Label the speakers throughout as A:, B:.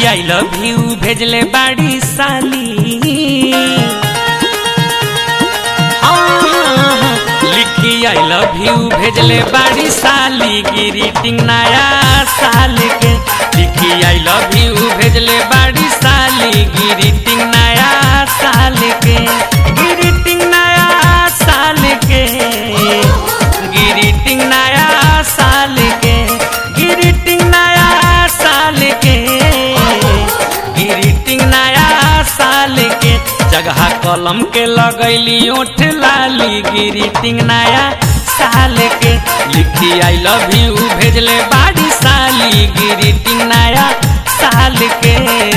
A: I love you भेजले बाड़ी साली हाँ, लिखी आई लव यू भेजले बाड़ी साली ग्रीटिंग नया साल के लिखी आई लव यू भेजले बाड़ी साली ग्रीटिंग नया साल के ग्रीटिंग नया साल के ग्रीटिंग नया साल के ग्रीटिंग नया साल के ग्रीटिंग नया साल के जगह कलम के लगैली ओठ लाली ग्रीटिंग नया साल के लिखी आई लव यू भेजले बाड़ी साली ग्रीटिंग नया साल के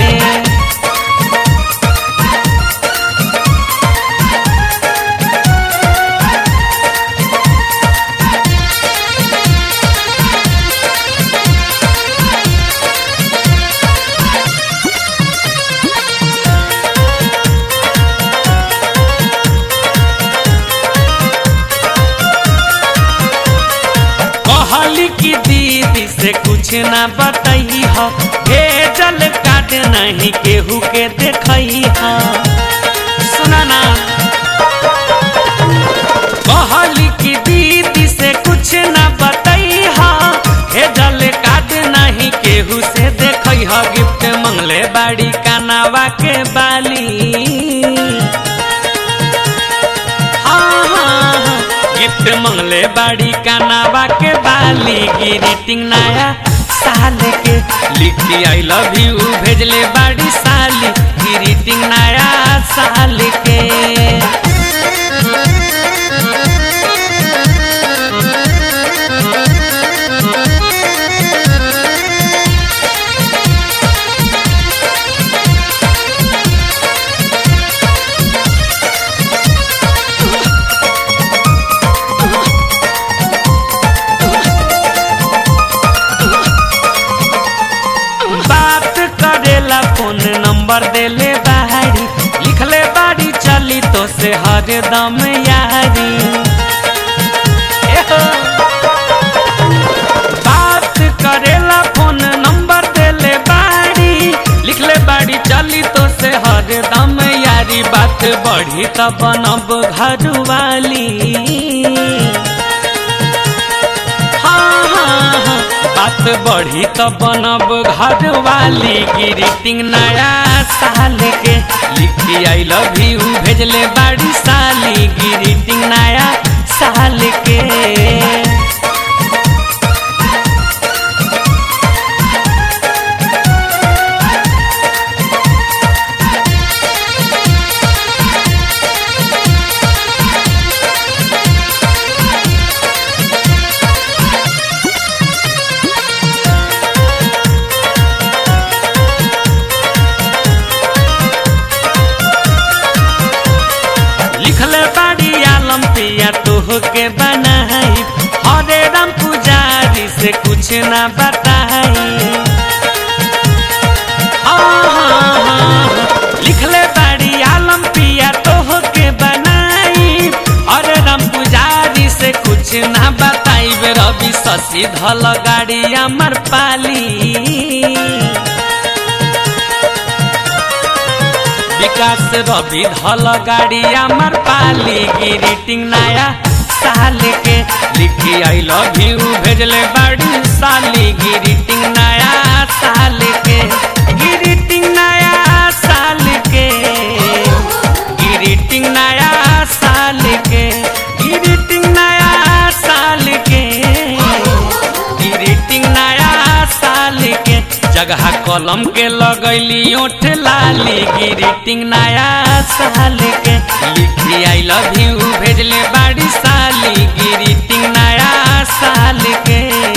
A: कहली की दीदी से कुछ ना बताई हो भेजल काट नहीं केहू के देखई हो सुना ना कहली की दीदी से कुछ ना बताई हो भेजल काट नहीं केहू से देखई हो गिफ्ट मंगले बाड़ी कानावा के बाली हाँ, हाँ, हाँ। गिफ्ट मंगले बाड़ी कानावा के बाली ग्रीटिंग नया साल के लिखी आई लव यू भेजले बाड़ी साली ग्रीटिंग नया साल के बात करेला फोन नंबर देले बाड़ी लिखले बाड़ी चली तो से हरदम यारी एहो। बात करेला फोन नंबर देले बाड़ी लिखले बाड़ी चली तो से हरदम यारी बात बढ़ी त बनब घर वाली हाँ, हाँ, हाँ, बात बढ़ी तो बनब घर वाली ग्रीटिंग नया साल के लिखी आई लव यू भेजले बाड़ी साली ग्रीटिंग नया साल के लिखले बाड़ी आलम पिया तोह के बनाई हरे राम पुजारी से कुछ ना बताई लिखले बाड़ी आलम पिया तोह के बनाई हरे राम पुजारी से कुछ ना बताई रवि शशि धल गाड़ी अमर पाली विकास रवि धल गाड़ी अमर पाली ग्रीटिंग नया साल के लिखी आई लव यू भेजले बड़ी साली ग्रीटिंग नया साल के ग्रीटिंग नया साल के ग्रीटिंग नया साल के ग्रीटिंग नया साल के ग्रीटिंग नया साल के जगह कलम के लगैली ओठ लाली ग्रीटिंग नया साल के लिखी आई लव यू भेजले बाड़ी साली ग्रीटिंग नया साल के